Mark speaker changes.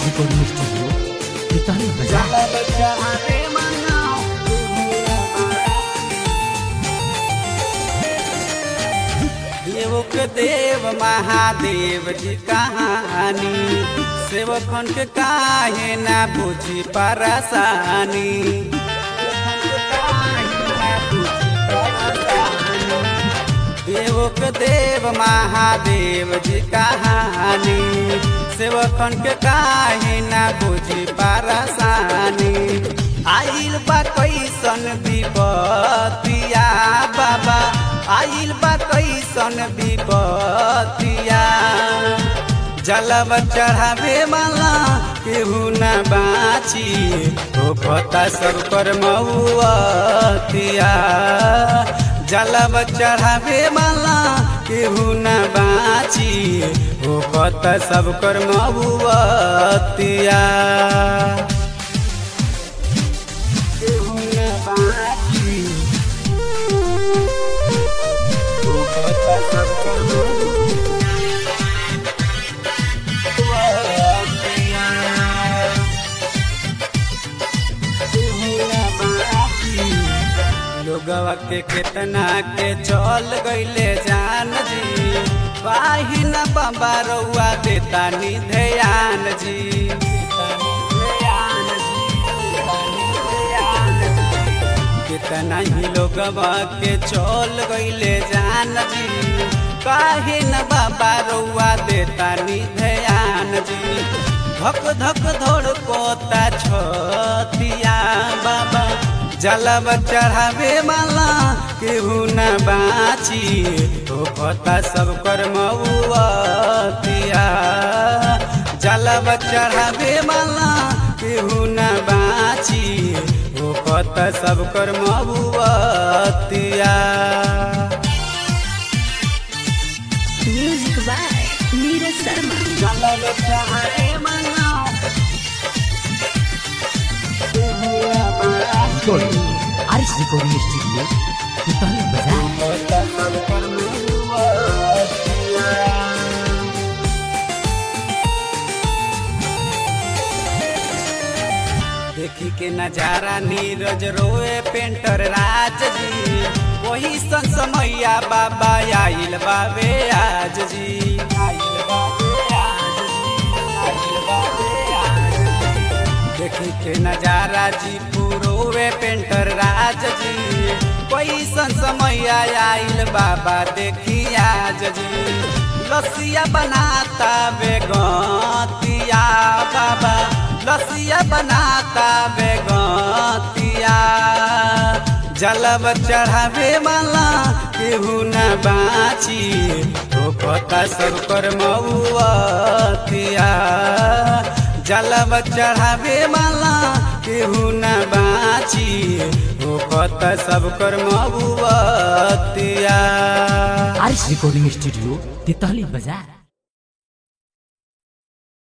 Speaker 1: recording studio Pitani Bazaar.
Speaker 2: देव के देव महादेव जी कहानी सेवकन के काहे ना बुझी परेशानी देव के देव महादेव जी कहानी सेवकन के काहे ना बुझी परेशानी आइल बा कैसन विपतिया बाबा आइल बा कैसन विपतिया जलब चढ़ावे वाला केहू न बाची ओ खता सब कर मऊतिया जलब चढ़ावे वाला केहू न बाची ओ खता सब कर मऊतिया केहू न बाची ओ खता सब कर लोगवा के केतना के चल गईले जान जी वाही न बाबा रउआ देता नी ध्यान जी कितना ही लोगवा के चल गईले जान जी काहे न बाबा रउआ देता नी ध्यान जी धक धक धोड़ कोता छतिया बाबा जलब चढ़ावे वाला केहू न बाची ओ पता सब कर मऊतिया जलब चढ़ावे वाला केहू न बाची ओ पता सब कर मऊतिया
Speaker 3: Music by Neeraj Sharma.
Speaker 2: जलब चढ़ावे वाला केहू न बाची
Speaker 1: Recording. Aris recording studio Pitani Bazaar.
Speaker 2: देखी के नजारा नीरज रोए पेंटर राज जी वही सन समैया बाबा आइल बाबे आज जी आइल बाबे आज जी, आइल बाबे आज जी। देखी के नजारा जी पूरोवे पेंटर राज जी कैसन समय आइल बाबा देखी आज जी लसिया बनाता बेगतिया बाबा लसिया बनाता बेगतिया जलब चढ़ावे वाला केहू न बाची ओ पता सब कर मऊतिया जलब चढ़ावे वाला केहू न बाची ओ पता सब कर मऊतिया
Speaker 1: Aris recording studio Pitani Bazaar.